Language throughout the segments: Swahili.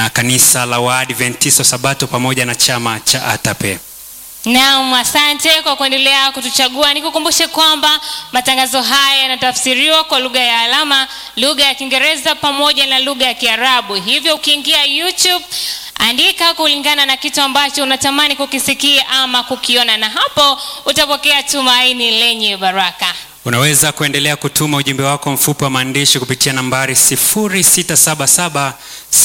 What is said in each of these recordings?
na kanisa la Waadventista Sabato pamoja na chama cha ATAPE. Naam, asante kwa kuendelea kutuchagua. Nikukumbushe kwamba matangazo haya yanatafsiriwa kwa lugha ya alama, lugha ya Kiingereza pamoja na lugha ya Kiarabu. Hivyo ukiingia YouTube andika kulingana na kitu ambacho unatamani kukisikia ama kukiona, na hapo utapokea tumaini lenye baraka. Unaweza kuendelea kutuma ujumbe wako mfupi wa maandishi kupitia nambari 0677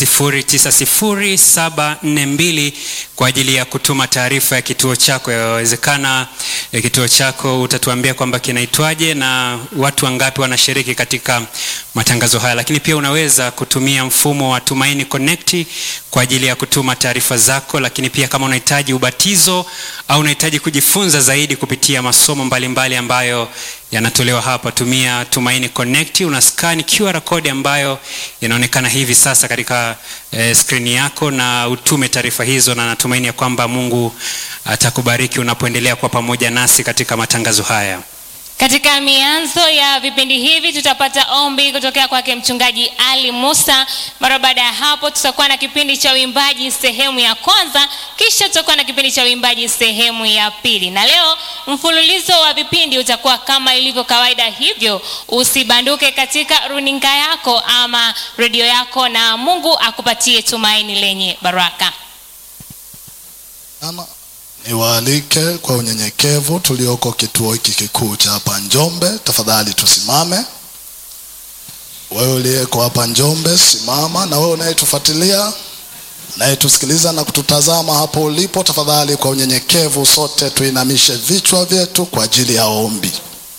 090742 kwa ajili ya kutuma taarifa ya kituo chako. Yawezekana ya kituo chako utatuambia kwamba kinaitwaje na watu wangapi wanashiriki katika matangazo haya, lakini pia unaweza kutumia mfumo wa Tumaini Connect kwa ajili ya kutuma taarifa zako, lakini pia kama unahitaji ubatizo au unahitaji kujifunza zaidi kupitia masomo mbalimbali mbali ambayo yanatolewa hapa, tumia Tumaini Connect, una scan QR code ambayo inaonekana hivi sasa katika eh, skrini yako na utume taarifa hizo, na natumaini ya kwamba Mungu atakubariki unapoendelea kwa pamoja nasi katika matangazo haya. Katika mianzo ya vipindi hivi tutapata ombi kutokea kwake mchungaji Ali Musa. Mara baada ya hapo, tutakuwa na kipindi cha uimbaji sehemu ya kwanza, kisha tutakuwa na kipindi cha uimbaji sehemu ya pili, na leo mfululizo wa vipindi utakuwa kama ilivyo kawaida. Hivyo usibanduke katika runinga yako ama redio yako, na Mungu akupatie tumaini lenye baraka. Ama niwaalike kwa unyenyekevu tulioko kituo hiki kikuu cha hapa Njombe, tafadhali tusimame. Wewe uliyeko hapa Njombe, simama, na wewe unayetufuatilia, unayetusikiliza na kututazama hapo ulipo, tafadhali kwa unyenyekevu, sote tuinamishe vichwa vyetu kwa ajili ya ombi.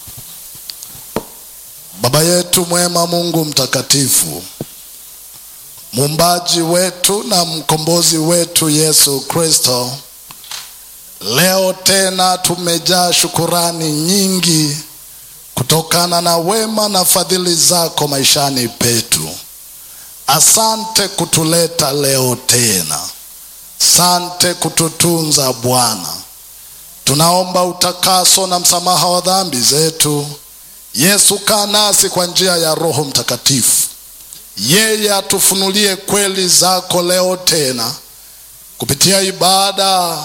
Baba yetu mwema, Mungu mtakatifu, muumbaji wetu na mkombozi wetu Yesu Kristo, leo tena tumejaa shukurani nyingi kutokana na wema na fadhili zako maishani petu. Asante kutuleta leo tena, sante kututunza Bwana. Tunaomba utakaso na msamaha wa dhambi zetu. Yesu, kaa nasi kwa njia ya Roho Mtakatifu, yeye atufunulie kweli zako leo tena kupitia ibada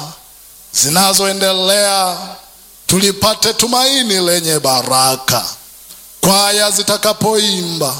zinazoendelea tulipate tumaini lenye baraka. Kwaya zitakapoimba,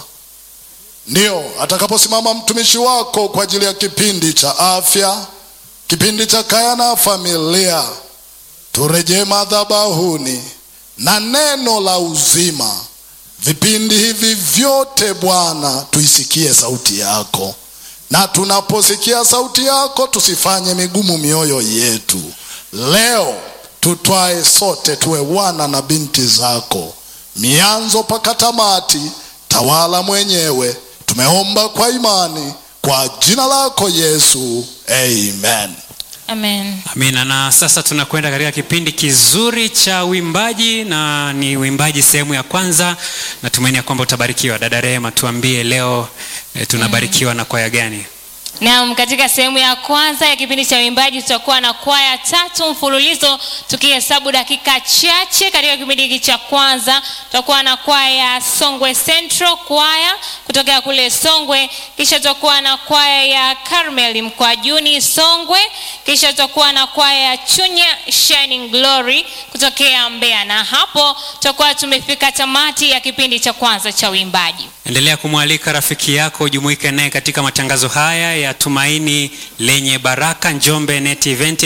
ndio atakaposimama mtumishi wako kwa ajili ya kipindi cha afya, kipindi cha kaya na familia, turejee madhabahuni na neno la uzima. Vipindi hivi vyote Bwana, tuisikie sauti yako, na tunaposikia sauti yako tusifanye migumu mioyo yetu. Leo tutwae sote tuwe wana na binti zako, mianzo mpaka tamati. Tawala mwenyewe, tumeomba kwa imani, kwa jina lako Yesu, amen. Amen. Amina. Na sasa tunakwenda katika kipindi kizuri cha uimbaji, na ni uimbaji sehemu ya kwanza. Natumaini ya kwamba utabarikiwa. Dada Rehema, tuambie leo e, tunabarikiwa na kwaya gani? Naam, katika sehemu ya kwanza ya kipindi cha uimbaji tutakuwa na kwaya tatu mfululizo tukihesabu dakika chache. Katika kipindi hiki cha kwanza tutakuwa na kwaya Songwe Central kwaya kutoka kule Songwe, kisha tutakuwa na kwaya ya Carmel Mkwajuni Songwe, kisha tutakuwa na kwaya ya Chunya Shining Glory kutokea Mbeya, na hapo tutakuwa tumefika tamati ya kipindi cha kwanza cha uimbaji. Endelea kumwalika rafiki yako ujumuike naye katika matangazo haya ya Tumaini Lenye Baraka Njombe Net Event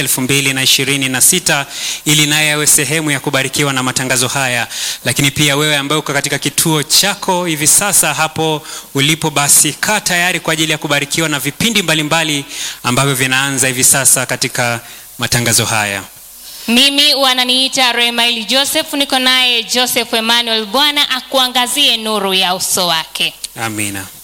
2026 ili naye awe sehemu ya kubarikiwa na matangazo haya. Lakini pia wewe ambaye uko katika kituo chako hivi sasa hapo ulipo, basi kaa tayari kwa ajili ya kubarikiwa na vipindi mbalimbali ambavyo vinaanza hivi sasa katika matangazo haya. Mimi wananiita Remaili Joseph, niko naye Joseph Emmanuel. Bwana akuangazie nuru ya uso wake. Amina.